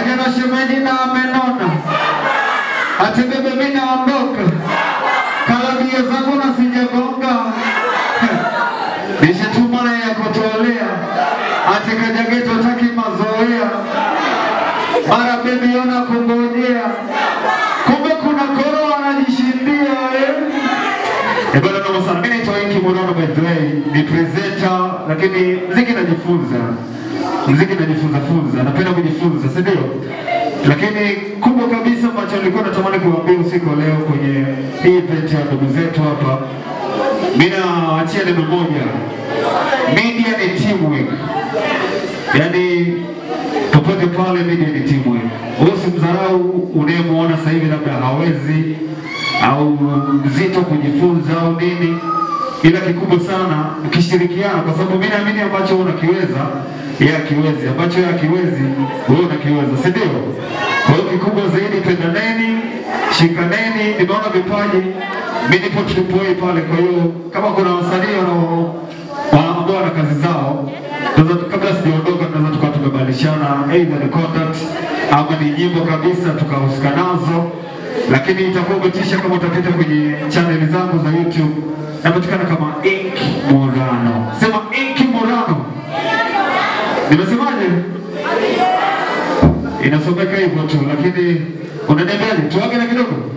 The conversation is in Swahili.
Tena shemeji na amenona, ati bebe mimi naondoka, kalabia zangu na sijagonga, nishatuma na ya kutolea, ati kajageto taki mazoea, mara bebi ona kungojea, kumbe kuna koro anajishindia eh. Eh, bwana noma sana. Mimi naitwa Inki Morono by the way, ni presenter lakini mziki najifunza. Mziki najifunza funza, napenda kujifunza, si ndio? Lakini kubwa kabisa ambacho nilikuwa natamani kuambia usiku wa leo kwenye hii event ya ndugu zetu hapa, mimi naachia neno moja. Media ni teamwork. Yaani popote pale media ni teamwork. Usimdharau unayemwona sasa hivi labda hawezi au mzito kujifunza au nini, ila kikubwa sana ukishirikiana, kwa sababu mimi naamini ambacho wewe unakiweza yeye akiwezi, ambacho yeye akiwezi wewe unakiweza, si ndio? Kwa hiyo kikubwa zaidi, pendaneni, shikaneni. Nimeona vipaji, mimi nipo tulipoi pale. Kwa hiyo kama kuna wasanii wanao wa- ambao wana kazi zao tunaweza kabla sijaondoka, tunaweza tukawa tumebadilishana either ni contact ama ni nyimbo kabisa tukahusika nazo lakini itakuwa umetisha kama utapita kwenye chaneli zangu za YouTube, napatikana kama Ink Morano. Sema Ink Morano. Nimesemaje? Inasomeka hivyo tu, lakini unaniambiaje? Tuage na kidogo